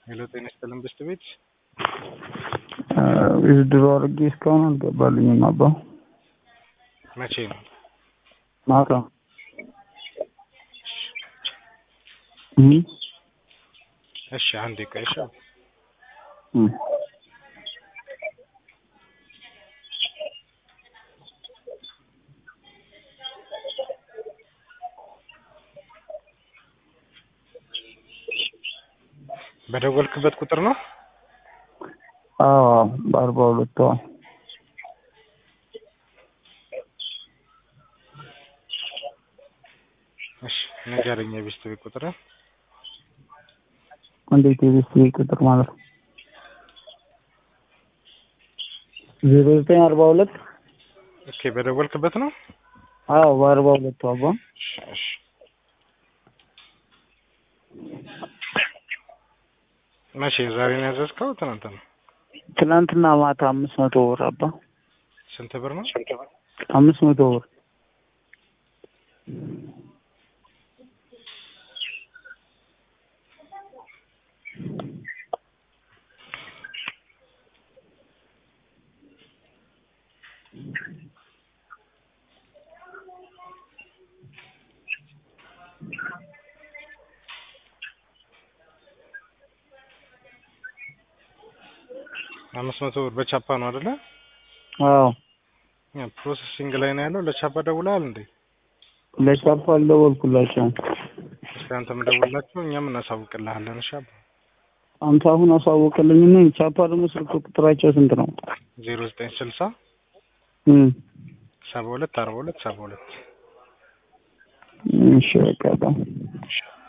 ሄሎ ጤና ይስጥልን ብስት ቤት ድሮ አድርጌ እስካሁን አልገባልኝም። አባ መቼ ነው? ማታ እሺ አንዴ ቆይ እሺ። በደወልክበት ቁጥር ነው? አዎ በአርባ ሁለት ዋል እሺ ንገረኝ የቤስት ቤት ቁጥር እንዴት የቤስት ቤት ቁጥር ማለት ነው? ዜሮ ዘጠኝ አርባ ሁለት ኦኬ በደወልክበት ነው? አዎ በአርባ ሁለቱ አባ እሺ እሺ መቼ ዛሬ ነው ያዘዝከው? ትናንት ነው? ትናንትና ማታ አምስት መቶ ብር አባ ስንት ብር ነው? አምስት መቶ ብር አምስት መቶ ብር በቻፓ ነው አይደለ? አዎ ያ ፕሮሰሲንግ ላይ ነው ያለው። ለቻፓ ደውለሃል እንዴ? ለቻፓ አልደወልኩላቸውም። እስኪ አንተም ደውልላቸው፣ እኛም እናሳውቅልሃለን። እሺ አባ አንተ አሁን አሳወቅልኝና ቻፓ ደግሞ ስልክ ቁጥራቸው ስንት ነው? ዜሮ ዘጠኝ ስልሳ እም ሰባ ሁለት አርባ ሁለት ሰባ ሁለት እሺ በቃ በጣም እሺ